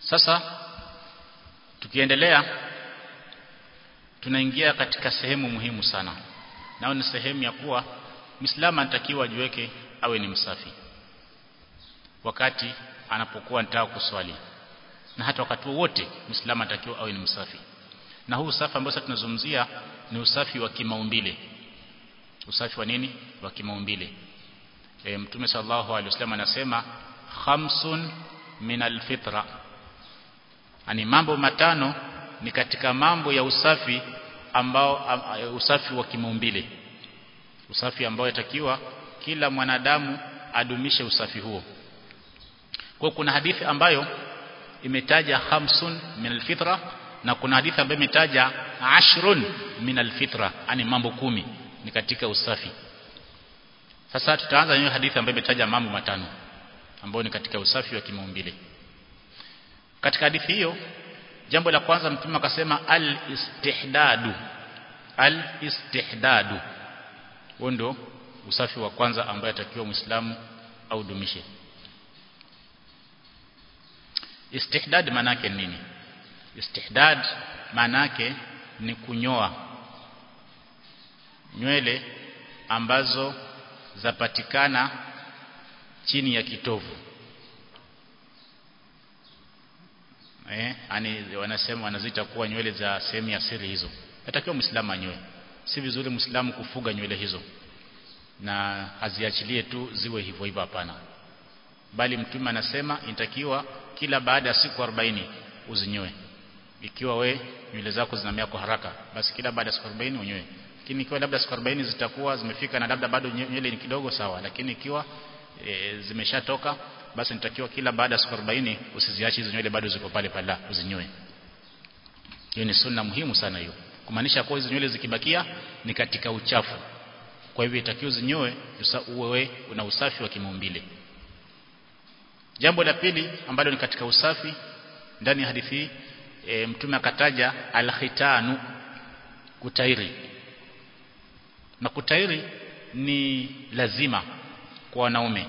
sasa tukiendelea tunaingia katika sehemu muhimu sana nao ni sehemu ya kuwa Muislamu anatakiwa ajiweke awe ni msafi wakati anapokuwa anataka kuswali na hata wakati wote Muislamu anatakiwa awe ni msafi na huu usafi ambao sasa tunazungumzia ni usafi wa kimaumbile usafi wa nini wa kimaumbile e, mtume sallallahu alaihi wasallam anasema khamsun min alfitra ani mambo matano ni katika mambo ya usafi ambao usafi wa kimaumbile usafi ambao yatakiwa kila mwanadamu adumishe usafi huo kwa kuna hadithi ambayo imetaja khamsun min alfitra na kuna hadithi ambayo imetaja ashrun min alfitra yani mambo kumi ni katika usafi sasa tutaanza na hadithi ambayo imetaja mambo matano ambayo ni katika usafi wa kimaumbile katika hadithi hiyo jambo la kwanza mtume akasema al-istihdadu al-istihdadu huo ndio usafi wa kwanza ambaye atakiwa muislamu au dumishe istihdad maana yake nini istihdad maana yake ni kunyoa nywele ambazo zapatikana chini ya kitovu eh yani wanasema wanazita kuwa nywele za sehemu ya siri hizo natakiwa muislamu anyoe si vizuri muislamu kufuga nywele hizo na aziachilie tu ziwe hivyo hivyo hapana bali mtume anasema inatakiwa kila baada ya siku 40 uzinyoe ikiwa we nywele zako zinamea kwa haraka basi kila baada ya siku 40 unyoe lakini ikiwa labda siku 40 zitakuwa zimefika na labda bado nywele ni kidogo sawa lakini ikiwa e, zimeshatoka basi nitakiwa kila baada ya siku 40 usiziache hizo nywele bado ziko pale pale uzinyoe hiyo ni sunna muhimu sana hiyo kumaanisha kwa hizo nywele zikibakia ni katika uchafu kwa hivyo itakiwa zinyoe uwe una usafi wa kimaumbile jambo la pili ambalo ni katika usafi ndani ya hadithi hii e, mtume akataja alkhitanu kutairi na kutairi ni lazima kwa wanaume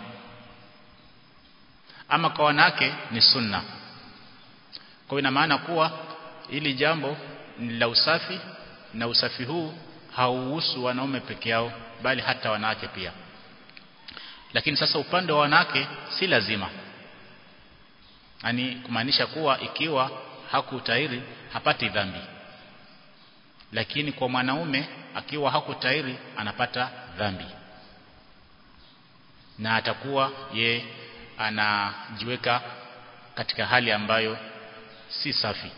ama kwa wanawake ni sunna kwa ina maana kuwa ili jambo ni la usafi na usafi huu hauhusu wanaume peke yao bali hata wanawake pia lakini sasa upande wa wanawake si lazima yani kumaanisha kuwa ikiwa hakutairi hapati dhambi lakini kwa mwanaume akiwa hakutairi anapata dhambi na atakuwa ye anajiweka katika hali ambayo si safi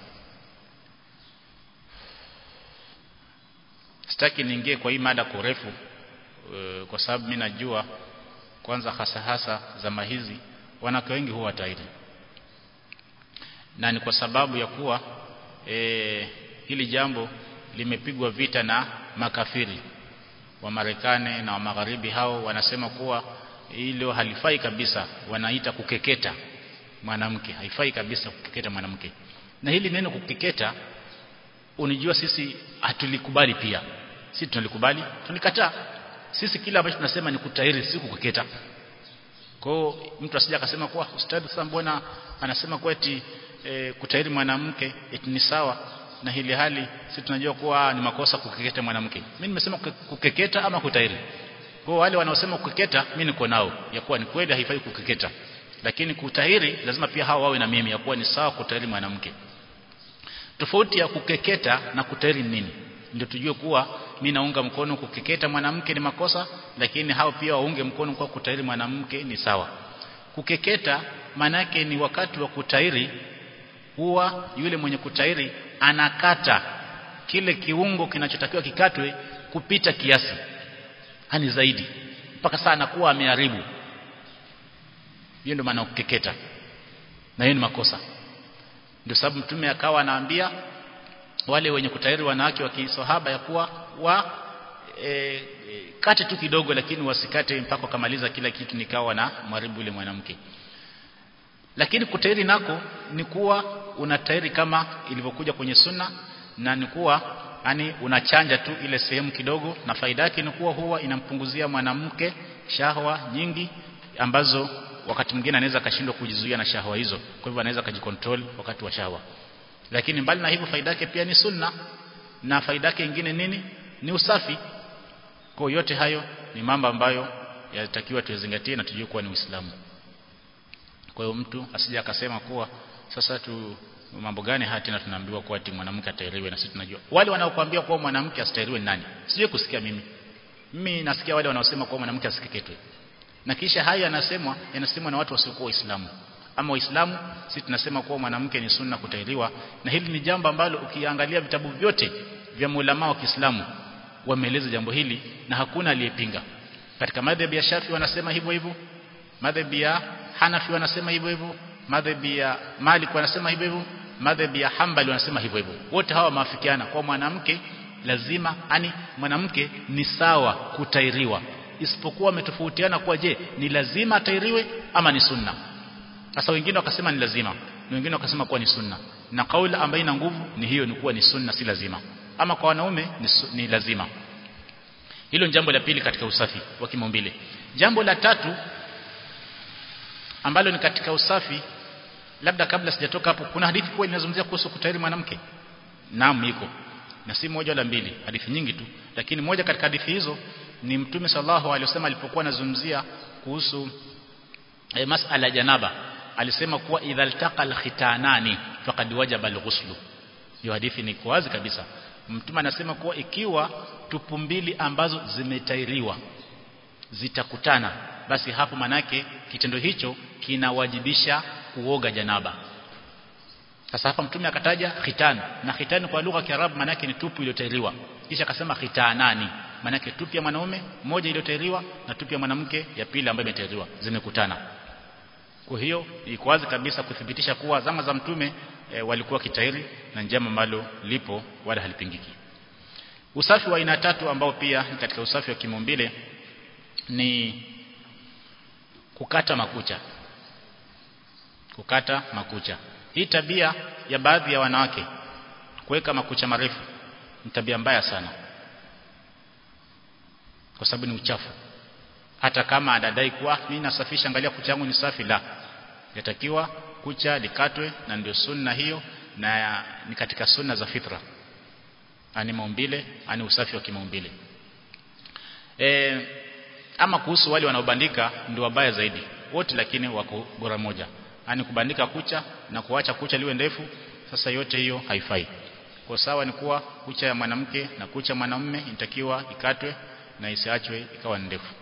sitaki niingie kwa hii mada kwa urefu e, kwa sababu mimi najua kwanza hasa hasa zama hizi wanawake wengi huwa tairi na ni kwa sababu ya kuwa e, hili jambo limepigwa vita na makafiri wa Marekani na wa magharibi hao wanasema kuwa hilo halifai kabisa wanaita kukeketa mwanamke haifai kabisa kukeketa mwanamke na hili neno kukeketa unijua sisi hatulikubali pia sisi tunalikubali tunikataa sisi kila ambacho tunasema ni kutairi si kukeketa kwa mtu asije akasema kuwa ustadhi sasa mbona anasema kwa eti e, kutairi mwanamke eti ni sawa na hili hali sisi tunajua kuwa ni makosa kukeketa mwanamke mimi nimesema kukeketa ama kutairi kwa wale wanaosema kukeketa mimi niko nao ya kuwa ni kweli haifai kukeketa lakini kutahiri lazima pia hao wawe na mimi ya kuwa ni sawa kutahiri mwanamke tofauti ya kukeketa na kutahiri nini ndio tujue kuwa mimi naunga mkono kukeketa mwanamke ni makosa lakini hao pia waunge mkono kwa kutahiri mwanamke ni sawa kukeketa manake ni wakati wa kutahiri huwa yule mwenye kutahiri anakata kile kiungo kinachotakiwa kikatwe kupita kiasi hani zaidi mpaka saa anakuwa ameharibu hiyo ndio maana kukeketa na hiyo ni makosa ndio sababu mtume akawa anaambia wale wenye kutahiri wanawake wa kisahaba ya kuwa wa e, e, kate tu kidogo lakini wasikate mpaka kamaliza kila kitu nikawa na mwaribu yule mwanamke lakini kutahiri nako ni kuwa unatahiri kama ilivyokuja kwenye sunna na ni kuwa yani unachanja tu ile sehemu kidogo na faida yake ni kuwa huwa inampunguzia mwanamke shahwa nyingi ambazo wakati mwingine anaweza akashindwa kujizuia na shahwa hizo kwa hivyo anaweza akajikontrol wakati wa shahwa lakini mbali na hivyo faida yake pia ni sunna na faida yake nyingine nini ni usafi kwa yote hayo ni mambo ambayo yatakiwa tuyazingatie na tujue kuwa ni Uislamu kwa hiyo mtu asije akasema kuwa sasa tu mambo gani haya tena tunaambiwa kuwa ati mwanamke atairiwe na sisi tunajua wale wanaokuambia kuwa mwanamke asitairiwe ni nani sijui kusikia mimi mimi nasikia wale wanaosema kuwa mwanamke asikeketwe na kisha haya yanasemwa yanasemwa na watu wasiokuwa waislamu ama waislamu sisi tunasema kuwa mwanamke ni sunna kutairiwa na hili ni jambo ambalo ukiangalia vitabu vyote vya maulama wa Kiislamu wameeleza jambo hili na hakuna aliyepinga katika madhhabi ya Shafi wanasema hivyo hivyo madhhabi ya Hanafi wanasema hivyo hivyo madhhabi ya Malik wanasema hivyo hivyo madhhabi ya Hanbali wanasema hivyo hivyo wote hawa maafikiana kwa mwanamke lazima ani mwanamke ni sawa kutairiwa isipokuwa wametofautiana kwa je ni lazima atairiwe ama ni sunna sasa wengine wakasema ni lazima na wengine wakasema kuwa ni sunna na kauli ambayo ina nguvu ni hiyo ni kuwa ni sunna si lazima ama kwa wanaume ni, ni lazima hilo ni jambo la pili katika usafi wa kimaumbile jambo la tatu ambalo ni katika usafi labda kabla sijatoka hapo kuna hadithi kwa inazungumzia kuhusu kutairi mwanamke naam iko na si moja wala mbili hadithi nyingi tu lakini moja katika hadithi hizo ni mtume sallallahu alaihi wasallam alipokuwa anazungumzia kuhusu e, masala janaba alisema kuwa idha altaqa alkhitanani faqad wajaba alghuslu hiyo hadithi ni wazi kabisa mtume anasema kuwa ikiwa tupu mbili ambazo zimetairiwa zitakutana basi hapo manake kitendo hicho kinawajibisha kuoga janaba sasa hapa mtume akataja khitan na khitan kwa lugha ya Kiarabu manake ni tupu iliyotairiwa kisha akasema khitanani manake tupu ya mwanaume moja iliyotairiwa na tupu ya mwanamke ya pili ambayo imetairiwa zimekutana kwa hiyo iko wazi kabisa kuthibitisha kuwa zama za mtume e, walikuwa kitairi na njama ambalo lipo wala halipingiki usafi wa aina tatu ambao pia ni katika usafi wa kimaumbile ni kukata makucha kukata makucha hii tabia ya baadhi ya wanawake kuweka makucha marefu ni tabia mbaya sana kwa sababu ni uchafu hata kama adadai kuwa mimi nasafisha angalia kucha yangu ni safi la yatakiwa kucha likatwe na ndio sunna hiyo na ni katika sunna za fitra ani maumbile ani usafi wa kimaumbile e, ama kuhusu wale wanaobandika ndio wabaya zaidi wote lakini wako bora moja ani kubandika kucha na kuacha kucha liwe ndefu sasa yote hiyo haifai kwa sawa ni kuwa kucha ya mwanamke na kucha mwanamume inatakiwa ikatwe na isiachwe ikawa ndefu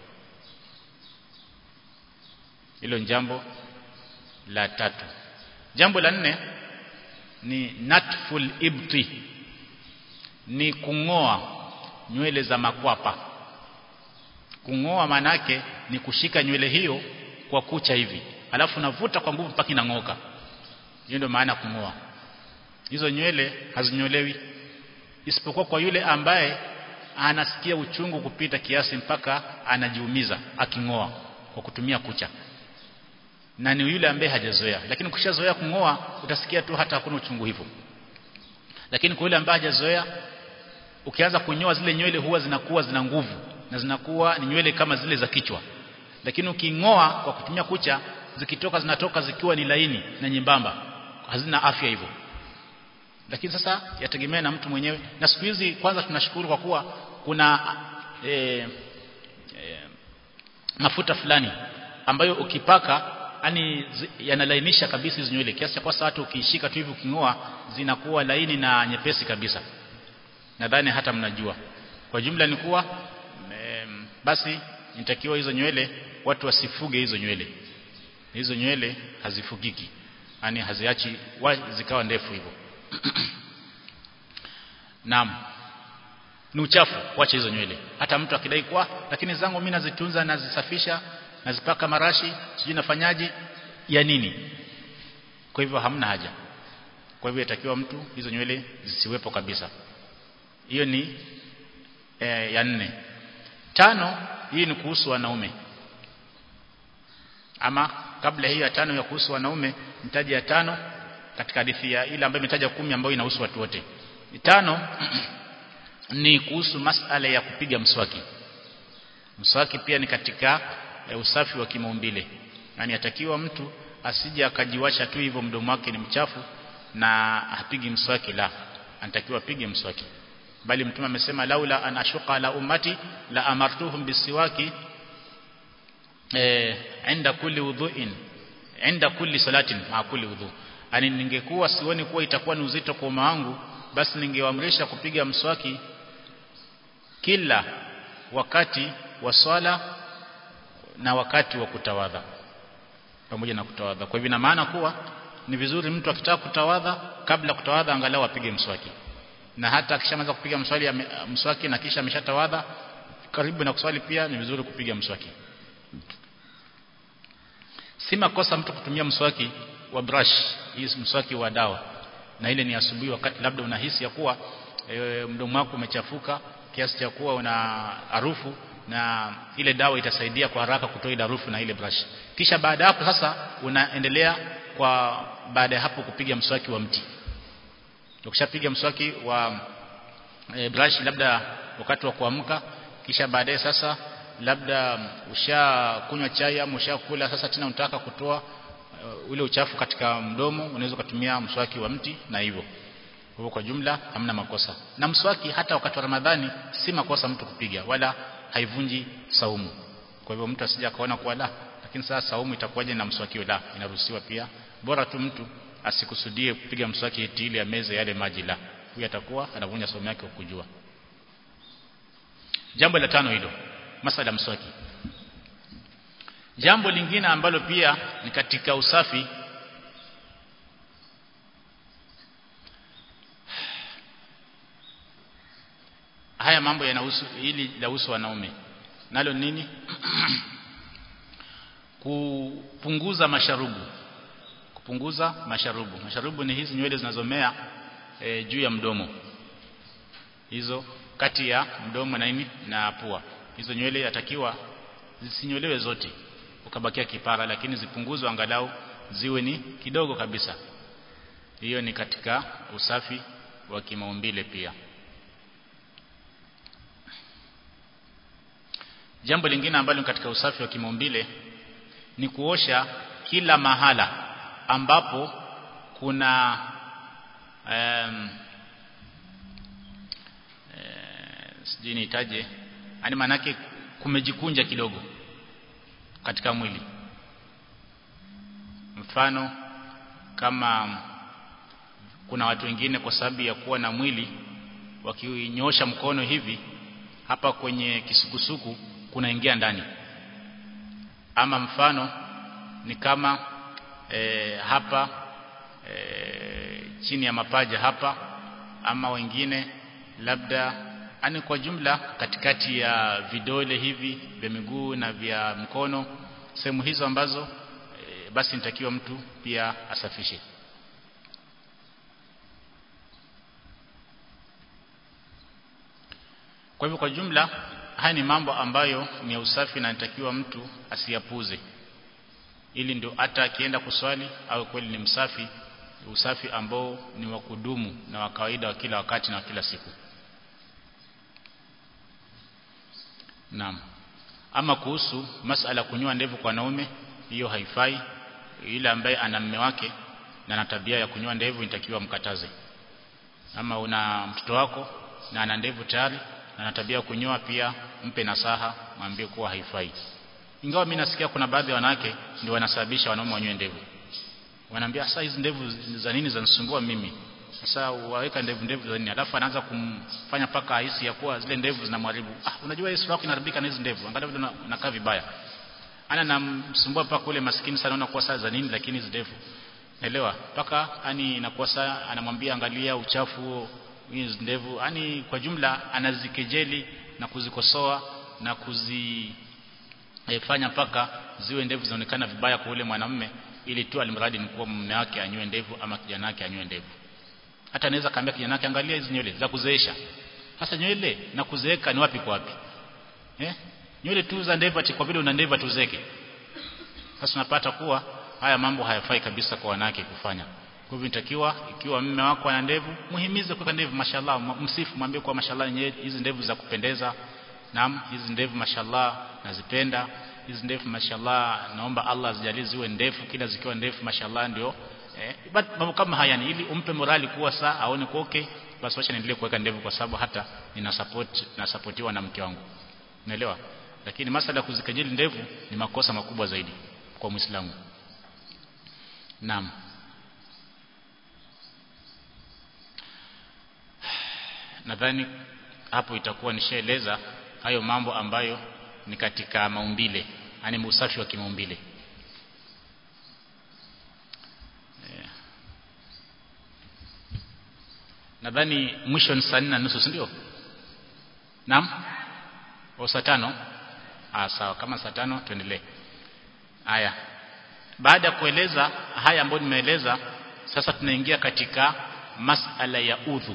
hilo ni jambo la tatu jambo la nne ni natful ibti ni kungoa nywele za makwapa kungoa manake ni kushika nywele hiyo kwa kucha hivi alafu navuta kwa nguvu mpaka inang'oka hiyo ndio maana kungoa hizo nywele hazinyolewi isipokuwa kwa yule ambaye anasikia uchungu kupita kiasi mpaka anajiumiza akingoa kwa kutumia kucha na ni yule ambaye hajazoea lakini ukishazoea kungoa utasikia tu hata hakuna uchungu hivyo lakini kwa yule ambaye hajazoea ukianza kunyoa zile nywele huwa zinakuwa zina nguvu na zinakuwa ni nywele kama zile za kichwa lakini ukingoa kwa kutumia kucha zikitoka zinatoka zikiwa ni laini na nyembamba hazina afya hivyo lakini sasa yategemea na mtu mwenyewe na siku hizi kwanza tunashukuru kwa kuwa kuna e, e, mafuta fulani ambayo ukipaka yani yanalainisha kabisa hizo nywele kiasi cha kwa hata ukiishika tu hivi ukingoa zinakuwa laini na nyepesi kabisa nadhani hata mnajua kwa jumla ni kuwa e, basi nitakiwa hizo nywele watu wasifuge hizo nywele hizo nywele hazifugiki yani haziachi zikawa ndefu hivyo Naam. Ni uchafu kuacha hizo nywele. Hata mtu akidai kwa lakini zangu mimi nazitunza nazisafisha nazipaka marashi sijui nafanyaje ya nini? Kwa hivyo hamna haja. Kwa hivyo yatakiwa mtu hizo nywele zisiwepo kabisa. Hiyo ni e, ya nne. Tano hii ni kuhusu wanaume. Ama kabla hiyo ya tano ya kuhusu wanaume nitaji ya tano katika hadithi ya ile ambayo imetaja kumi ambayo inahusu watu wote. Tano ni kuhusu masala ya kupiga mswaki. Mswaki pia ni katika e, usafi wa kimaumbile. yani atakiwa mtu asije akajiwasha tu hivyo mdomo wake ni mchafu na apigi mswaki la anatakiwa apige mswaki bali mtume amesema laula an ashuqa la ummati la amartuhum bisiwaki eh inda kulli wudhu'in inda kulli salatin ma kulli wudhu ani ningekuwa sioni kuwa itakuwa ni uzito kwa umma wangu basi ningewaamrisha kupiga mswaki kila wakati wa swala na wakati wa kutawadha pamoja na kutawadha kwa hivyo ina maana kuwa ni vizuri mtu akitaka kutawadha kabla kutawadha angalau apige mswaki na hata akishamaliza kupiga mswali mswaki na kisha ameshatawadha karibu na kuswali pia ni vizuri kupiga mswaki si makosa mtu kutumia mswaki wa brush hii mswaki wa dawa na ile ni asubuhi wakati labda unahisi ya kuwa e, mdomo wako umechafuka kiasi cha kuwa una harufu na ile dawa itasaidia kwa haraka kutoa ile harufu na ile brush kisha baada hapo sasa unaendelea kwa baada ya hapo kupiga mswaki wa mti ukishapiga mswaki wa e, brush labda wakati wa kuamka kisha baadaye sasa labda ushakunywa chai ama ushakula sasa tena unataka kutoa uh, ule uchafu katika mdomo unaweza kutumia mswaki wa mti na hivyo kwa kwa jumla hamna makosa na mswaki hata wakati wa Ramadhani si makosa mtu kupiga wala haivunji saumu kwa hivyo mtu asije akaona kwa la lakini sasa saumu itakuwaje na mswaki la inaruhusiwa pia bora tu mtu asikusudie kupiga mswaki eti ile ya meza yale maji la huyo atakuwa anavunja saumu yake kwa kujua jambo la tano hilo masala mswaki jambo lingine ambalo pia ni katika usafi haya mambo yanahusu ili lahusu wanaume nalo nini kupunguza masharubu kupunguza masharubu masharubu ni hizi nywele zinazomea e, juu ya mdomo hizo kati ya mdomo na nini na pua hizo nywele yatakiwa zisinyolewe zote ukabakia kipara lakini zipunguzwe angalau ziwe ni kidogo kabisa hiyo ni katika usafi wa kimaumbile pia jambo lingine ambalo katika usafi wa kimaumbile ni kuosha kila mahala ambapo kuna um, e, sijui nitaje yani manake kumejikunja kidogo katika mwili mfano kama kuna watu wengine kwa sababu ya kuwa na mwili wakinyosha mkono hivi hapa kwenye kisukusuku kunaingia ndani ama mfano ni kama e, hapa e, chini ya mapaja hapa ama wengine labda ani kwa jumla katikati ya vidole hivi vya miguu na vya mkono sehemu hizo ambazo e, basi nitakiwa mtu pia asafishe kwa hivyo kwa jumla haya ni mambo ambayo ni ya usafi na nitakiwa mtu asiyapuze ili ndio hata akienda kuswali au kweli ni msafi usafi ambao ni wa kudumu na wa kawaida wa kila wakati na wa kila siku Naam. Ama kuhusu masala kunyoa ndevu kwa wanaume hiyo haifai yule ambaye ana mume wake na ana tabia ya kunyoa ndevu inatakiwa mkataze. Ama una mtoto wako na ana ndevu tayari na ana tabia ya kunyoa pia mpe nasaha mwambie kuwa haifai. Ingawa mimi nasikia kuna baadhi ya wanawake ndio wanasababisha wanaume wanyoe ndevu. Wanaambia sasa hizi ndevu za nini zanisumbua mimi? Sasa waweka ndevu ndevu za nini? Alafu anaanza kumfanya paka ahisi ya kuwa zile ndevu zinamharibu. Ah, unajua Yesu wako inaharibika na hizi ndevu. Angalia vile unakaa vibaya. Ana namsumbua paka ule maskini sana anaona kuwa saa za nini lakini hizi ndevu. Naelewa? Paka yani inakuwa saa anamwambia angalia uchafu huo hizi ndevu. Yani kwa jumla anazikejeli na kuzikosoa na kuzi e, fanya paka ziwe ndevu zinaonekana vibaya kwa ule mwanamume ili tu alimradi ni kuwa mume wake anywe ndevu ama kijana wake anywe ndevu hata anaweza kaambia kijana wake angalia hizi nywele za kuzeesha sasa nywele na kuzeeka ni wapi kwa wapi eh nywele tu za ndevu ati kwa vile una ndevu tuzeke sasa unapata kuwa haya mambo hayafai kabisa kwa wanawake kufanya kwa hivyo inatakiwa ikiwa mume wako ana ndevu muhimize kuweka ndevu mashallah msifu mwambie kwa mashallah hizi ndevu za kupendeza naam hizi ndevu mashallah nazipenda hizi ndefu mashallah naomba Allah azijalie ziwe ndefu kila zikiwa ndefu mashallah ndio eh, but mambo kama haya ni ili umpe morali kuwa saa aone kwa okay basi wacha niendelee kuweka ndevu kwa sababu hata nina support na supportiwa na mke wangu unaelewa lakini masala kuzikejeli ndevu ni makosa makubwa zaidi kwa Muislamu naam nadhani hapo itakuwa nishaeleza hayo mambo ambayo ni katika maumbile yani usafi wa kimaumbile yeah. nadhani mwisho ni saa nne na nusu ndio naam au saa tano ah sawa kama saa tano tuendelee haya baada ya kueleza haya ambayo nimeeleza sasa tunaingia katika masala ya udhu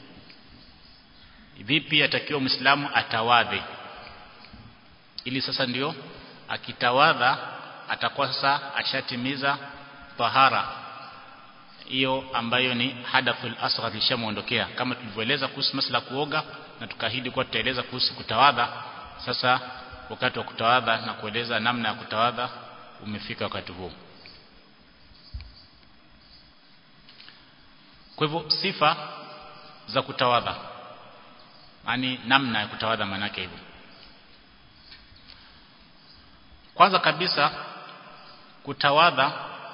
vipi atakiwa muislamu atawadhe ili sasa ndio akitawadha atakuwa sasa ashatimiza tahara hiyo ambayo ni hadathul asghar ishamuondokea kama tulivyoeleza kuhusu masala kuoga na tukaahidi kuwa tutaeleza kuhusu kutawadha sasa wakati wa kutawadha na kueleza namna ya kutawadha umefika wakati huu kwa hivyo sifa za kutawadha yani namna ya kutawadha manake hivyo kwanza kabisa kutawadha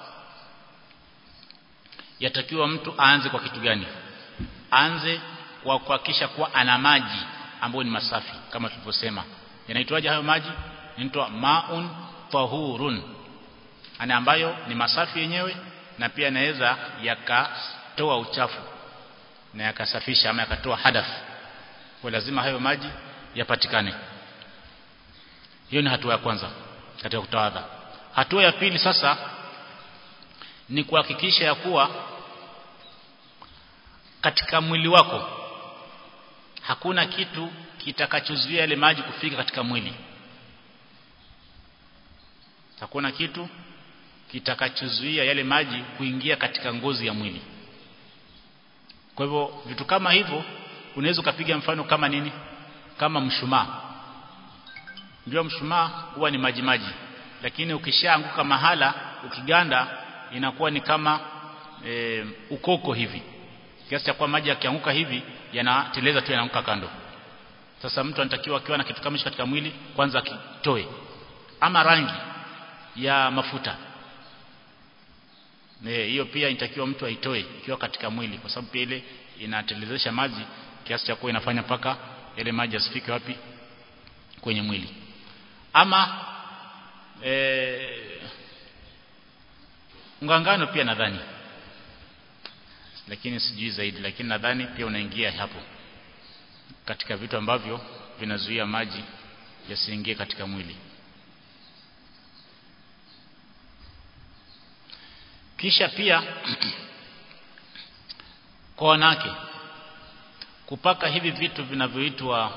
yatakiwa mtu aanze kwa kitu gani aanze kwa kuhakikisha kuwa ana maji ambayo ni masafi kama tulivyosema yanaitwaje hayo maji yanaitwa maun tahurun ana ambayo ni masafi yenyewe na pia yanaweza yakatoa uchafu na yakasafisha ama yakatoa hadath kwa lazima hayo maji yapatikane hiyo ni hatua ya kwanza katika kutawadha hatua ya pili sasa ni kuhakikisha ya kuwa katika mwili wako hakuna kitu kitakachozuia yale maji kufika katika mwili hakuna kitu kitakachozuia yale maji kuingia katika ngozi ya mwili kwa hivyo vitu kama hivyo unaweza ukapiga mfano kama nini kama mshumaa ndio mshumaa huwa ni maji maji lakini ukishaanguka mahala ukiganda inakuwa ni kama e, ukoko hivi kiasi cha kwa maji yakianguka hivi yanateleza tu yanaanguka kando sasa mtu anatakiwa akiwa na kitu kama hicho katika mwili kwanza akitoe ama rangi ya mafuta ne hiyo pia inatakiwa mtu aitoe ikiwa katika mwili kwa sababu pia ile inatelezesha maji kiasi cha kuwa inafanya paka ile maji asifike wapi kwenye mwili ama e, ngangano pia nadhani lakini sijui zaidi lakini nadhani pia unaingia hapo katika vitu ambavyo vinazuia maji yasiingie katika mwili kisha pia kwa wanawake kupaka hivi vitu vinavyoitwa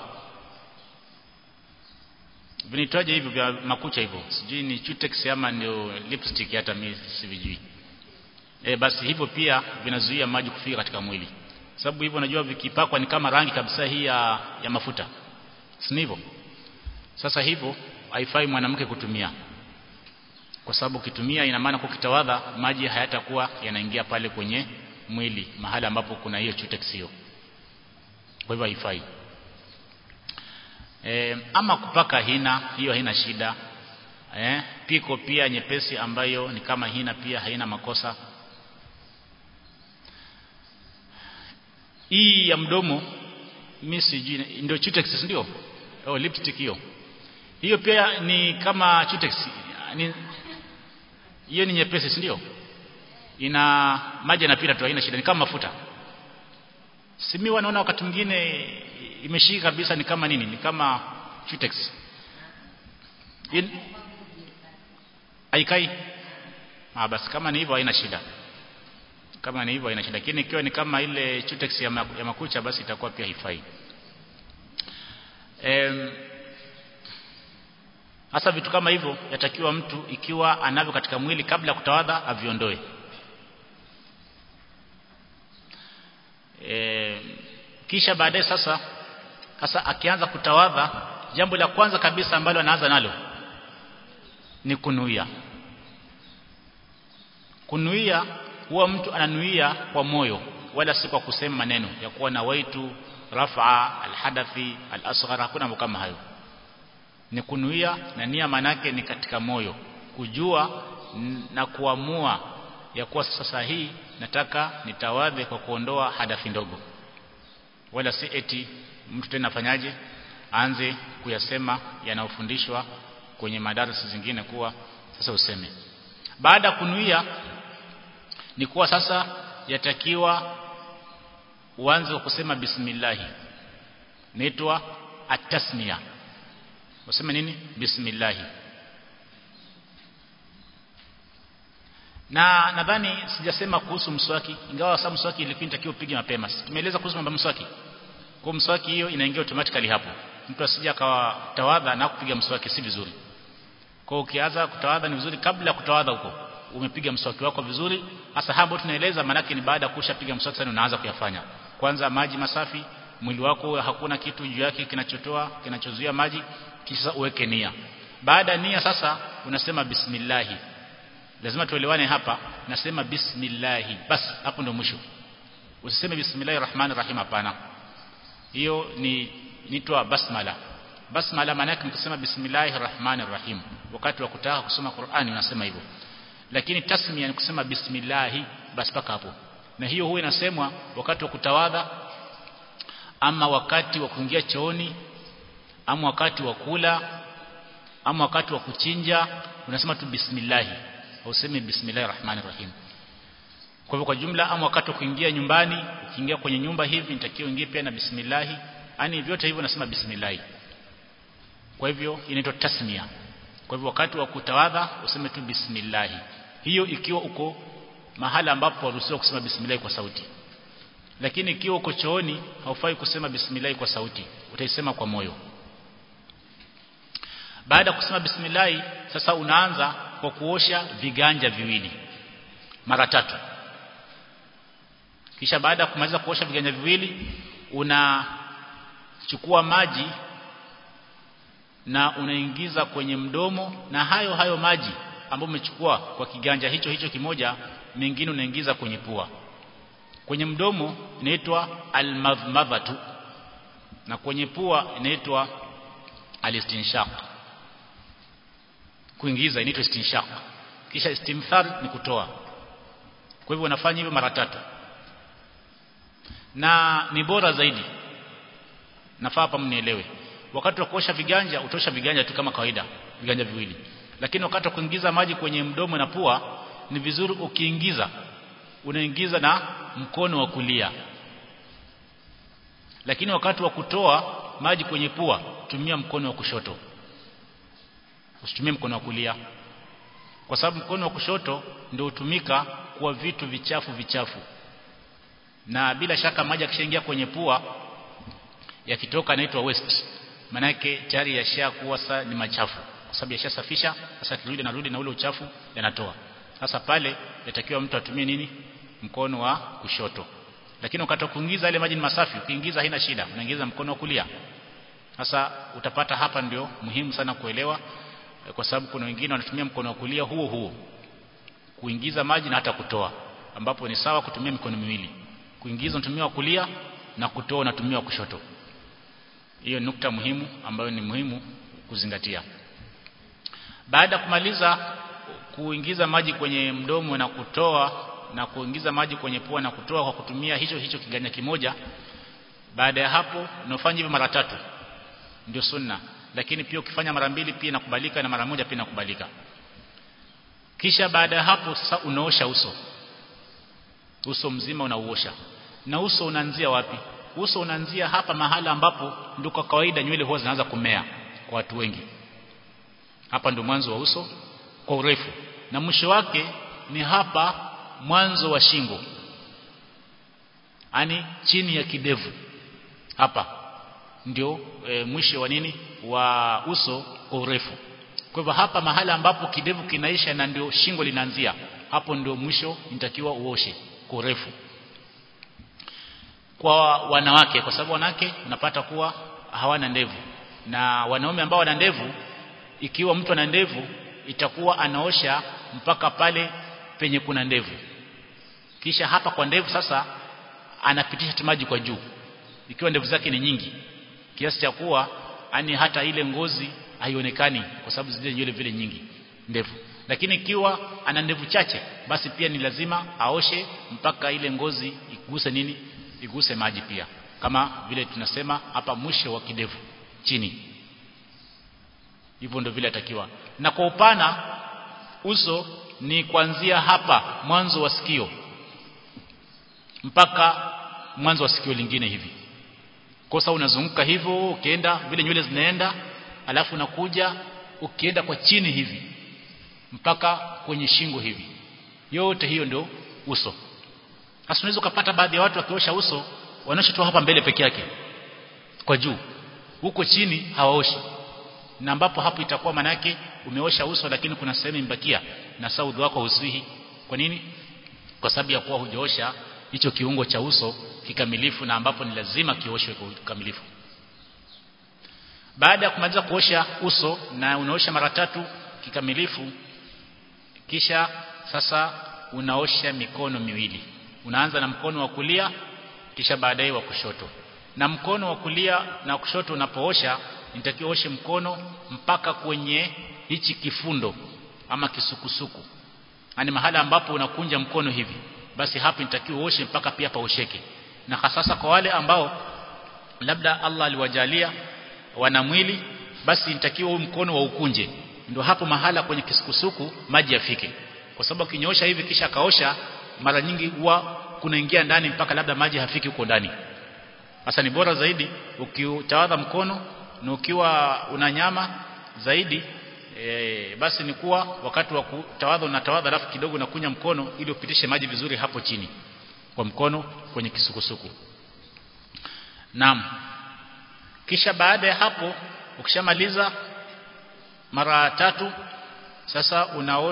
vinaitwaje hivyo vya makucha hivyo sijui ni chutex ama ndio lipstick hata mimi sivijui e, basi hivyo pia vinazuia maji kufika katika mwili sababu hivyo unajua vikipakwa ni kama rangi kabisa hii ya, ya mafuta si hivyo sasa hivyo haifai mwanamke kutumia kwa sababu ukitumia ina maana kukitawadha maji hayatakuwa yanaingia pale kwenye mwili mahali ambapo kuna hiyo chutex hiyo kwa hivyo haifai e, ama kupaka hina hiyo haina shida e, piko pia nyepesi ambayo ni kama hina pia haina makosa hii ya mdomo mimi sijui ndio chutex ndio oh lipstick hiyo hiyo pia ni kama chutex ni hiyo ni nyepesi si ndio ina maji yanapita tu haina shida ni kama mafuta simi wanaona wakati mwingine imeshika kabisa ni kama nini ni kama chutex In... aikai ah basi kama ni hivyo haina shida kama ni hivyo haina shida lakini ikiwa ni kama ile chutex ya, ma, ya makucha basi itakuwa pia haifai em hasa vitu kama hivyo yatakiwa mtu ikiwa anavyo katika mwili kabla ya kutawadha aviondoe e, kisha baadaye sasa sasa akianza kutawadha jambo la kwanza kabisa ambalo anaanza nalo ni kunuia kunuia huwa mtu ananuia kwa moyo wala si kwa kusema maneno ya kuwa na waitu rafa alhadathi alasghar hakuna mambo kama hayo ni kunuia na nia manake ni katika moyo kujua na kuamua ya kuwa sasa hii nataka nitawadhe kwa kuondoa hadathi ndogo wala si eti mtu tena afanyaje aanze kuyasema yanayofundishwa kwenye madarasa zingine kuwa sasa useme baada kunuia ni kuwa sasa yatakiwa uanze wa kusema bismillah naitwa atasmia useme nini bismillah na nadhani sijasema kuhusu mswaki ingawa sasa mswaki ilikuwa inatakiwa upige mapema tumeeleza kuhusu mambo mswaki kwa mswaki hiyo inaingia automatically hapo mtu asije akawa tawadha na kupiga mswaki si vizuri kwa ukianza kutawadha ni vizuri kabla ya kutawadha huko umepiga mswaki wako vizuri hasa hapo tunaeleza manake ni baada ya kushapiga mswaki sana unaanza kuyafanya kwanza maji masafi mwili wako hakuna kitu juu yake kinachotoa kinachozuia maji kisha uweke nia baada ya nia sasa unasema bismillah lazima tuelewane hapa nasema bismillah basi hapo ndio mwisho usiseme bismillahir rahmanir rahim hapana hiyo ni nitwa basmala basmala maana yake ni kusema bismillahir rahmanir rahim wakati wa kutaka kusoma Qur'ani unasema hivyo lakini tasmia ni kusema bismillah basi paka hapo na hiyo huwa inasemwa wakati wa kutawadha ama wakati wa kuingia chooni ama wakati wa kula ama wakati wa kuchinja unasema tu bismillah useme bismillahir rahmanir rahim kwa hivyo kwa jumla ama wakati wa kuingia nyumbani ukiingia kwenye nyumba hivi nitakiwa uingie pia na bismillah yani vyote hivyo nasema bismillah kwa hivyo inaitwa tasmia kwa hivyo wakati wa kutawadha useme tu bismillah hiyo ikiwa uko mahala ambapo waruhusiwa kusema bismillah kwa sauti lakini ikiwa uko chooni haufai kusema bismillah kwa sauti utaisema kwa moyo baada ya kusema bismillah sasa unaanza kwa kuosha viganja viwili mara tatu kisha baada ya kumaliza kuosha viganja viwili unachukua maji na unaingiza kwenye mdomo na hayo hayo maji ambayo umechukua kwa kiganja hicho hicho kimoja mengine unaingiza kwenye pua kwenye mdomo inaitwa almadhmadhatu na kwenye pua inaitwa alistinshaq kuingiza inaitwa istinshaq kisha istimthar ni kutoa kwa hivyo unafanya hivyo mara tatu na ni bora zaidi nafaa hapa mnielewe wakati wa kuosha viganja utosha viganja tu kama kawaida viganja viwili lakini wakati wa kuingiza maji kwenye mdomo na pua ni vizuri ukiingiza unaingiza na mkono wa kulia lakini wakati wa kutoa maji kwenye pua tumia mkono wa kushoto usitumie mkono wa kulia kwa sababu mkono wa kushoto ndio hutumika kwa vitu vichafu vichafu na bila shaka maji akishaingia kwenye pua yakitoka inaitwa waste manake tayari yashakuwa sasa ni machafu kwa sababu yashasafisha sasa kirudi narudi na ule uchafu yanatoa sasa pale yatakiwa mtu atumie nini mkono wa kushoto lakini wakati kuingiza ile maji ni masafi ukiingiza haina shida unaingiza mkono wa kulia sasa utapata hapa ndio muhimu sana kuelewa kwa sababu kuna wengine wanatumia mkono wa kulia huo huo kuingiza maji na hata kutoa ambapo ni sawa kutumia mikono miwili kuingiza unatumia wa kulia na kutoa unatumia wa kushoto hiyo nukta muhimu ambayo ni muhimu kuzingatia baada ya kumaliza kuingiza maji kwenye mdomo na kutoa na kuingiza maji kwenye pua na kutoa kwa kutumia hicho hicho kiganja kimoja baada ya hapo unafanya hivyo mara tatu ndio sunna lakini pia ukifanya mara mbili pia inakubalika na mara moja pia inakubalika kisha baada ya hapo sasa unaosha uso uso mzima unauosha na uso unaanzia wapi uso unaanzia hapa mahala ambapo ndio kwa kawaida nywele huwa zinaanza kumea kwa watu wengi hapa ndio mwanzo wa uso kwa urefu na mwisho wake ni hapa mwanzo wa shingo ani chini ya kidevu hapa ndio e, mwisho wa nini wa uso kwa urefu kwa hivyo hapa mahala ambapo kidevu kinaisha na ndio shingo linaanzia hapo ndio mwisho inatakiwa uoshe kwa urefu kwa wanawake kwa sababu wanawake unapata kuwa hawana ndevu na wanaume ambao wana ndevu ikiwa mtu ana ndevu itakuwa anaosha mpaka pale penye kuna ndevu kisha hapa kwa ndevu sasa anapitisha maji kwa juu ikiwa ndevu zake ni nyingi kiasi cha kuwa ani hata ile ngozi haionekani kwa sababu zile nywele vile nyingi ndevu lakini ikiwa ana ndevu chache basi pia ni lazima aoshe mpaka ile ngozi iguse nini iguse maji pia kama vile tunasema hapa mwisho wa kidevu chini hivyo ndio vile atakiwa na kwa upana uso ni kuanzia hapa mwanzo wa sikio mpaka mwanzo wa sikio lingine hivi kosa unazunguka hivyo ukienda vile nywele zinaenda alafu unakuja ukienda kwa chini hivi mpaka kwenye shingo hivi yote hiyo ndio uso hasa unaweza kupata baadhi ya watu wakiosha uso wanaosha tu hapa mbele peke yake kwa juu huko chini hawaoshi na ambapo hapo itakuwa manake umeosha uso lakini kuna sehemu imbakia na saudhi wako husihi kwa nini kwa sababu ya kuwa hujaosha hicho kiungo cha uso kikamilifu na ambapo ni lazima kioshwe kwa kikamilifu baada ya kumaliza kuosha uso na unaosha mara tatu kikamilifu kisha sasa unaosha mikono miwili unaanza na mkono wa kulia kisha baadaye wa kushoto na mkono wa kulia na kushoto unapoosha nitakiwa oshe mkono mpaka kwenye hichi kifundo ama kisukusuku yani mahala ambapo unakunja mkono hivi basi hapo nitakiwa uoshe mpaka pia paosheke na hasasa kwa wale ambao labda Allah aliwajalia wana mwili basi nitakiwa huu mkono wa ukunje ndio hapo mahala kwenye kisukusuku maji yafike kwa sababu kinyoosha hivi kisha kaosha mara nyingi huwa kunaingia ndani mpaka labda maji hafiki huko ndani sasa ni bora zaidi ukiutawadha mkono na ukiwa una nyama zaidi e, basi ni kuwa wakati wa kutawadha unatawadha alafu kidogo unakunya mkono ili upitishe maji vizuri hapo chini kwa mkono kwenye kisukusuku naam kisha baada ya hapo ukishamaliza mara tatu sasa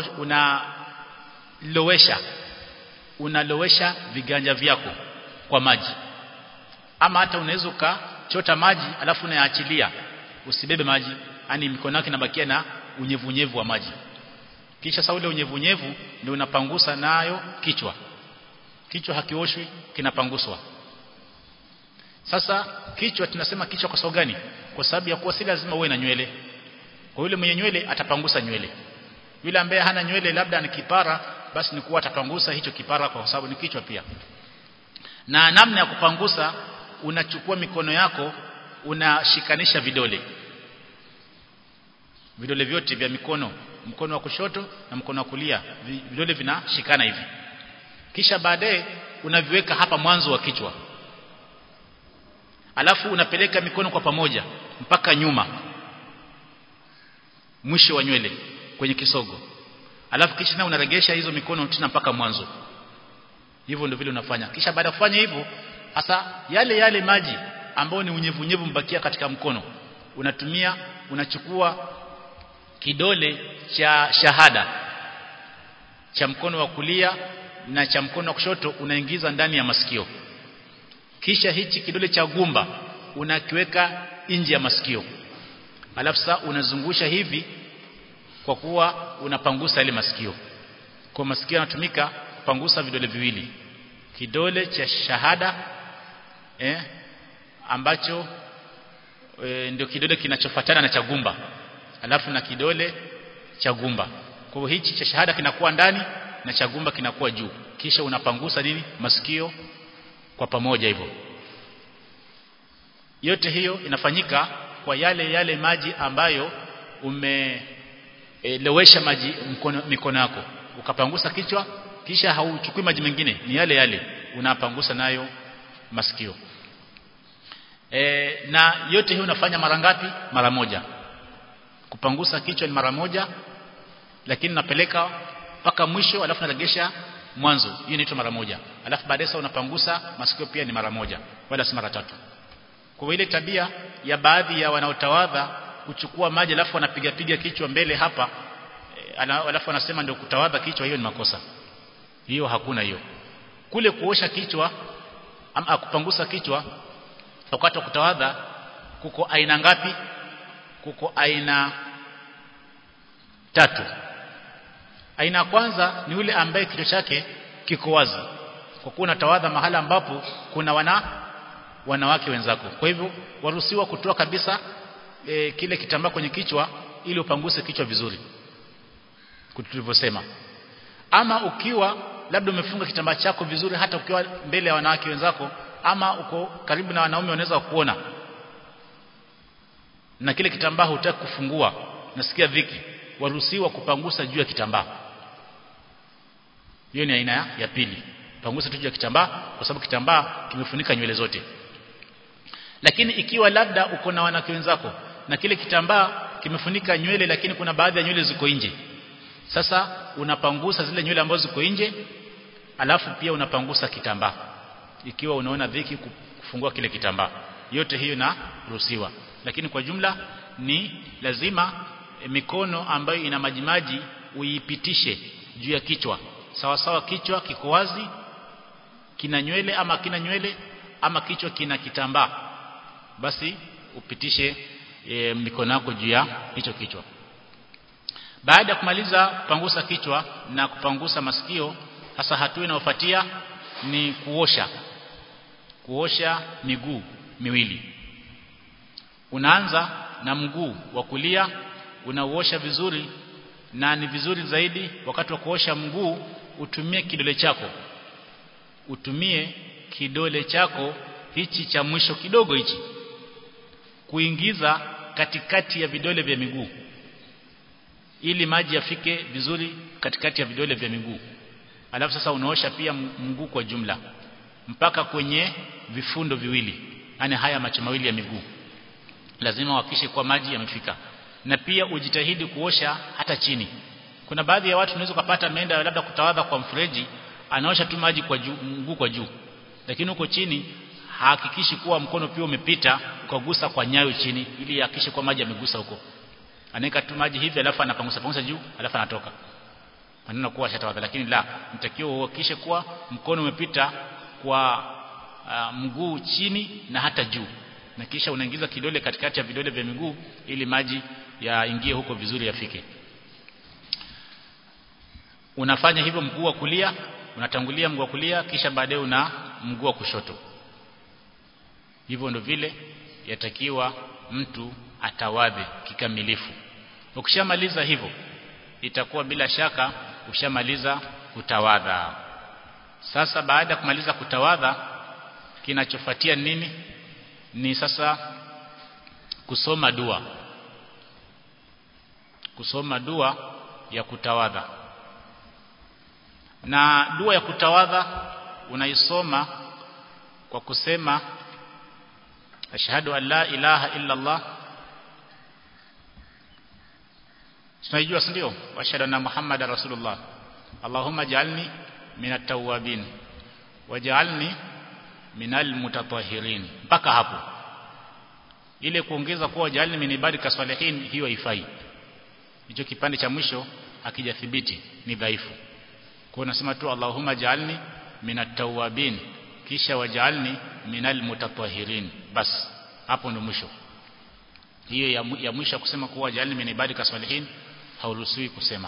unalowesha una unalowesha viganja vyako kwa maji ama hata unaweza ukachota maji alafu unayaachilia usibebe maji yani mikono yako inabakia na unyevunyevu wa maji kisha sasa ule unyevunyevu ndio unapangusa nayo kichwa kichwa hakioshwi kinapanguswa sasa kichwa tunasema kichwa kwa sababu gani kwa sababu ya kuwa si lazima uwe na nywele kwa yule mwenye nywele atapangusa nywele yule ambaye hana nywele labda ni kipara basi ni kuwa atapangusa hicho kipara kwa sababu ni kichwa pia na namna ya kupangusa unachukua mikono yako unashikanisha vidole vidole vyote vya mikono mkono wa kushoto na mkono wa kulia vidole vinashikana hivi kisha baadaye unaviweka hapa mwanzo wa kichwa alafu unapeleka mikono kwa pamoja mpaka nyuma mwisho wa nywele kwenye kisogo alafu kisha na unaregesha hizo mikono tena mpaka mwanzo hivyo ndio vile unafanya kisha baada ya kufanya hivyo hasa yale yale maji ambayo ni unyevunyevu mbakia katika mkono unatumia unachukua kidole cha shahada cha mkono wa kulia na cha mkono wa kushoto unaingiza ndani ya masikio kisha hichi kidole cha gumba unakiweka nje ya masikio alafu sasa unazungusha hivi kwa kuwa unapangusa ile masikio kwa masikio yanatumika kupangusa vidole viwili kidole cha shahada eh, ambacho e, ndio kidole kinachofuatana na cha gumba alafu na kidole cha gumba kwa hiyo hichi cha shahada kinakuwa ndani na cha gumba kinakuwa juu kisha unapangusa nini masikio kwa pamoja hivyo yote hiyo inafanyika kwa yale yale maji ambayo umelewesha e, maji mkono, mikono yako ukapangusa kichwa kisha hauchukui maji mengine ni yale yale unapangusa nayo masikio e, na yote hiyo unafanya mara ngapi mara moja kupangusa kichwa ni mara moja lakini napeleka mpaka mwisho alafu naregesha mwanzo hiyo inaitwa mara moja alafu baadaye sasa unapangusa masikio pia ni mara moja wala si mara tatu kwa ile tabia ya baadhi ya wanaotawadha kuchukua maji alafu wanapiga piga kichwa mbele hapa e, alafu wanasema ndio kutawadha kichwa hiyo ni makosa hiyo hakuna hiyo kule kuosha kichwa ama kupangusa kichwa wakati wa kutawadha kuko aina ngapi kuko aina tatu aina ya kwanza ni yule ambaye kichwa chake kiko wazi kwa kuwa unatawadha mahala ambapo kuna wana wanawake wenzako kwa hivyo waruhusiwa kutoa kabisa e, kile kitambaa kwenye kichwa ili upanguse kichwa vizuri tulivyosema ama ukiwa labda umefunga kitambaa chako vizuri hata ukiwa mbele ya wanawake wenzako ama uko karibu na wanaume wanaweza kuona na kile kitambaa hutaki kufungua nasikia dhiki waruhusiwa kupangusa juu ya kitambaa hiyo ni aina ya pili pangusa tu juu ya kitambaa kwa sababu kitambaa kimefunika nywele zote lakini ikiwa labda uko na wanawake wenzako na kile kitambaa kimefunika nywele lakini kuna baadhi ya nywele ziko nje sasa unapangusa zile nywele ambazo ziko nje alafu pia unapangusa kitambaa ikiwa unaona dhiki kufungua kile kitambaa yote hiyo na ruhusiwa lakini kwa jumla ni lazima e, mikono ambayo ina majimaji uipitishe juu ya kichwa sawa sawa kichwa kiko wazi kina nywele ama kina nywele ama kichwa kina kitambaa basi upitishe e, mikono yako juu ya hicho kichwa baada ya kumaliza kupangusa kichwa na kupangusa masikio hasa hatua inayofuatia ni kuosha kuosha miguu miwili unaanza na mguu wa kulia unauosha vizuri na ni vizuri zaidi wakati wa kuosha mguu utumie kidole chako utumie kidole chako hichi cha mwisho kidogo hichi kuingiza katikati ya vidole vya miguu ili maji yafike vizuri katikati ya vidole vya miguu alafu sasa unaosha pia mguu kwa jumla mpaka kwenye vifundo viwili yani haya macho mawili ya miguu lazima uhakikishe kwa maji yamefika na pia ujitahidi kuosha hata chini kuna baadhi ya watu unaweza kupata ameenda labda kutawadha kwa mfereji anaosha tu maji kwa juu mguu kwa juu lakini huko chini hahakikishi kuwa mkono pia umepita ukagusa kwa nyayo chini ili hakikishe kwa maji yamegusa huko anaweka tu maji hivi alafu anapangusa pangusa juu alafu anatoka maneno kuwa shatawadha lakini la mtakiwa uhakikishe kuwa mkono umepita kwa uh, mguu chini na hata juu na kisha unaingiza kidole katikati ya vidole vya miguu ili maji yaingie huko vizuri yafike unafanya hivyo mguu wa kulia unatangulia mguu wa kulia kisha baadaye una mguu wa kushoto hivyo ndo vile yatakiwa mtu atawadhe kikamilifu ukishamaliza hivyo itakuwa bila shaka ushamaliza kutawadha sasa baada ya kumaliza kutawadha kinachofuatia nini ni sasa kusoma dua kusoma dua ya kutawadha na dua ya kutawadha unaisoma kwa kusema ashhadu an la ilaha illa Allah tunaijua si ndio ashhadu anna muhammadar rasulullah allahumma ja'alni minat tawwabin waj'alni minal mutatahhirin mpaka hapo ile kuongeza kuwa ja'alni min ibadika salihin hiyo haifai hicho kipande cha mwisho akijathibiti ni dhaifu kwa unasema tu allahumma ja'alni minat tawwabin kisha waj'alni minal mutatahhirin bas hapo ndo mwisho hiyo ya, ya mwisho kusema kuwa ja'alni min ibadika salihin hauruhusiwi kusema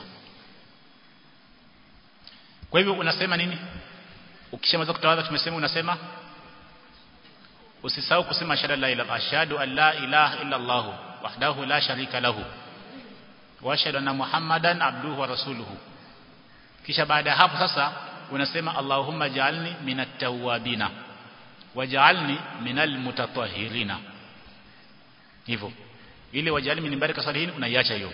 kwa hivyo unasema nini ukishamaliza kutawadha tumesema unasema usisahau kusema ashhadu la ilaha ashhadu an la ilaha illa Allah wahdahu la sharika lahu wa ashhadu anna muhammadan abduhu wa rasuluhu kisha baada ya hapo sasa unasema allahumma ja'alni minat tawwabina waj'alni minal mutatahhirina hivyo ili waj'alni min baraka salihin unaiacha hiyo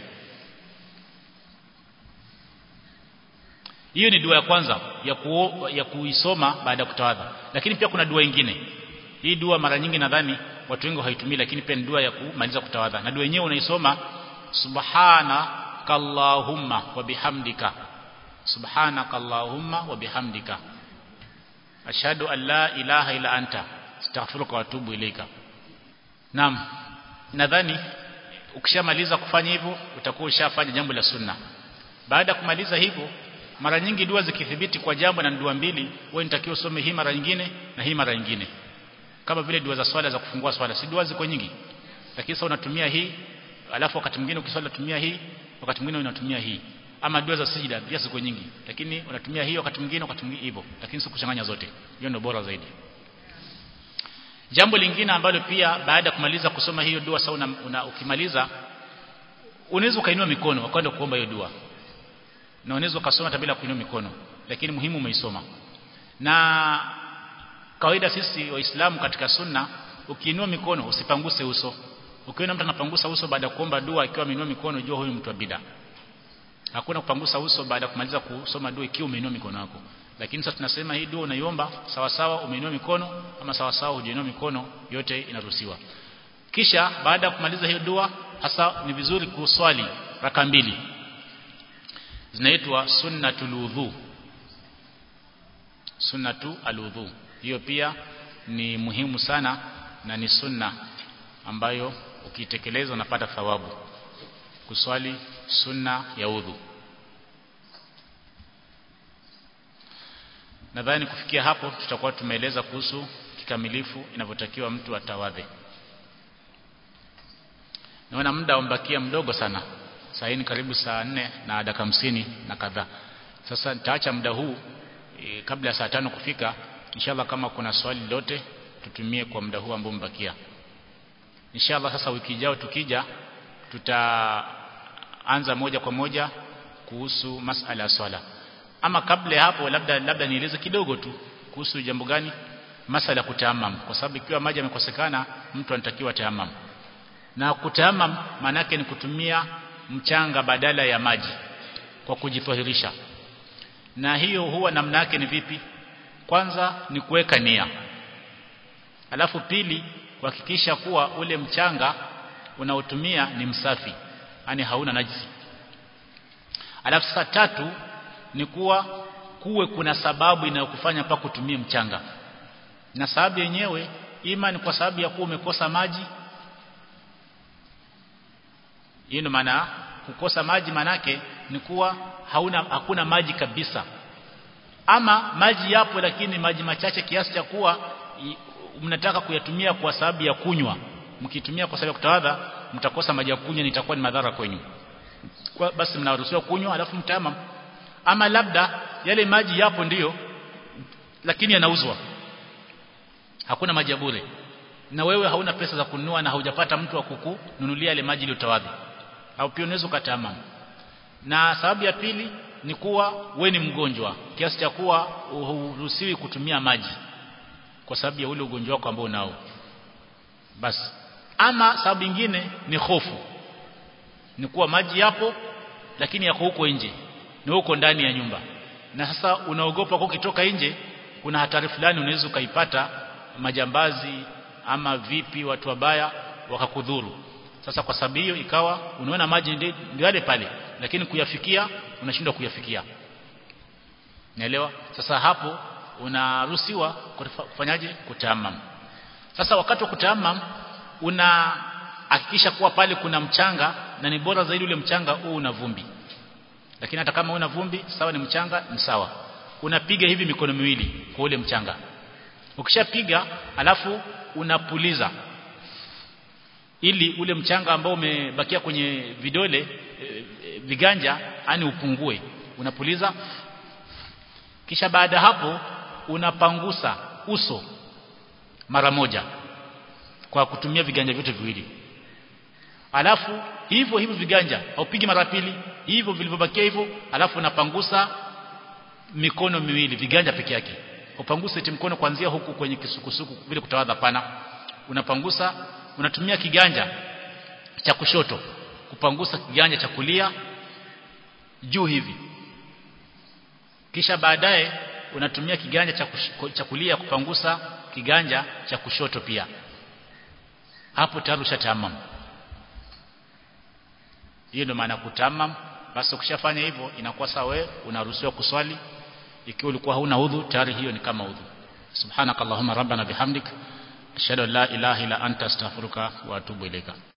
hiyo ni dua ya kwanza ya ku, ya kuisoma baada ya kutawadha lakini pia kuna dua nyingine hii dua mara nyingi nadhani watu wengi haitumii lakini pia ni dua ya kumaliza kutawadha na dua yenyewe unaisoma subhanaka allahumma wa bihamdika subhanaka allahumma wa bihamdika ashhadu an la ilaha illa anta astaghfiruka wa atubu ilaika naam nadhani ukishamaliza kufanya hivyo utakuwa ushafanya jambo la sunna baada ya kumaliza hivyo mara nyingi dua zikithibiti kwa jambo na dua mbili wewe nitakiwa usome hii mara nyingine na hii mara nyingine kama vile dua za swala za kufungua swala si dua ziko nyingi lakini sasa unatumia hii alafu wakati mwingine ukiswali unatumia hii wakati mwingine unatumia hii ama dua za sijida pia ziko nyingi lakini unatumia hii wakati mwingine wakati mwingine hivyo lakini sikuchanganya zote hiyo ndio bora zaidi jambo lingine ambalo pia baada ya kumaliza kusoma hiyo dua sawa una, ukimaliza unaweza ukainua mikono ukaenda kuomba hiyo dua na unaweza ukasoma hata bila kuinua mikono lakini muhimu umeisoma na kawaida sisi waislamu katika sunna ukiinua mikono usipanguse uso ukiona mtu anapangusa uso baada ya kuomba dua ikiwa ameinua mikono jua huyu mtu wa bid'a hakuna kupangusa uso baada ya kumaliza kusoma dua ikiwa umeinua mikono yako lakini sasa tunasema hii dua unaiomba sawa sawa umeinua mikono ama sawa sawa hujainua mikono yote inaruhusiwa kisha baada ya kumaliza hiyo dua hasa ni vizuri kuswali raka mbili zinaitwa sunnatul wudhu sunnatu aludhu hiyo pia ni muhimu sana na ni sunna ambayo ukitekeleza unapata thawabu kuswali sunna ya udhu nadhani kufikia hapo tutakuwa tumeeleza kuhusu kikamilifu inavyotakiwa mtu atawadhe naona muda umbakia mdogo sana saa hii ni karibu saa nne na dakika hamsini na kadhaa sasa nitaacha muda huu e, kabla ya saa tano kufika inshallah kama kuna swali lote tutumie kwa muda huu ambao mbakia inshallah sasa wiki ijayo tukija tutaanza moja kwa moja kuhusu masala ya swala ama kabla ya hapo labda labda nieleze kidogo tu kuhusu jambo gani masala kutaamam kwa sababu ikiwa maji yamekosekana mtu anatakiwa taamam na kutaamam maana yake ni kutumia mchanga badala ya maji kwa kujitahirisha na hiyo huwa namna yake ni vipi kwanza ni kuweka nia alafu pili kuhakikisha kuwa ule mchanga unaotumia ni msafi yani hauna najisi alafu sasa tatu ni kuwa kuwe kuna sababu inayokufanya pa kutumia mchanga na sababu yenyewe ima ni kwa sababu ya kuwa umekosa maji hiyo ndio maana kukosa maji manake ni kuwa hauna hakuna maji kabisa ama maji yapo lakini maji machache kiasi cha kuwa mnataka kuyatumia kwa sababu ya kunywa mkitumia kwa sababu ya kutawadha mtakosa maji ya kunywa nitakuwa ni madhara kwenyu kwa basi mnaruhusiwa kunywa alafu mtama ama labda yale maji yapo ndiyo lakini yanauzwa hakuna maji ya bure na wewe hauna pesa za kununua na haujapata mtu wa kukununulia yale maji ile utawadhi au pia unaweza ukatama na sababu ya pili ni kuwa we ni mgonjwa kiasi cha kuwa huruhusiwi kutumia maji kwa sababu ya ule ugonjwa wako ambao unao basi ama sababu nyingine ni hofu ni kuwa maji yapo lakini yako huko nje ni huko ndani ya nyumba na sasa unaogopa kwa ukitoka nje kuna hatari fulani unaweza ukaipata majambazi ama vipi watu wabaya wakakudhuru sasa kwa sababu hiyo ikawa unaona maji ndio yale pale lakini kuyafikia unashindwa kuyafikia naelewa sasa hapo unaruhusiwa kufanyaje kutamam sasa wakati wa kutamam unahakikisha kuwa pale kuna mchanga na ni bora zaidi ule mchanga huu una vumbi lakini hata kama una vumbi sawa ni mchanga ni sawa unapiga hivi mikono miwili kwa ule mchanga ukishapiga alafu unapuliza ili ule mchanga ambao umebakia kwenye vidole e, e, viganja ani upungue unapuliza kisha baada hapo unapangusa uso mara moja kwa kutumia viganja vyote viwili alafu hivyo hivyo viganja haupigi mara pili hivyo vilivyobakia hivyo alafu unapangusa mikono miwili viganja peke yake upangusa eti mkono kuanzia huku kwenye kisukusuku vile kutawadha pana unapangusa unatumia kiganja cha kushoto kupangusa kiganja cha kulia juu hivi kisha baadaye unatumia kiganja cha, cha kulia kupangusa kiganja cha kushoto pia hapo tayari ushatamam hiyo ndio maana kutamam basi ukishafanya hivyo inakuwa sawa wewe unaruhusiwa kuswali ikiwa ulikuwa hauna udhu tayari hiyo ni kama udhu subhanakallahumma rabbana bihamdik ashhadu an la ilaha illa anta astaghfiruka wa atubu ilaika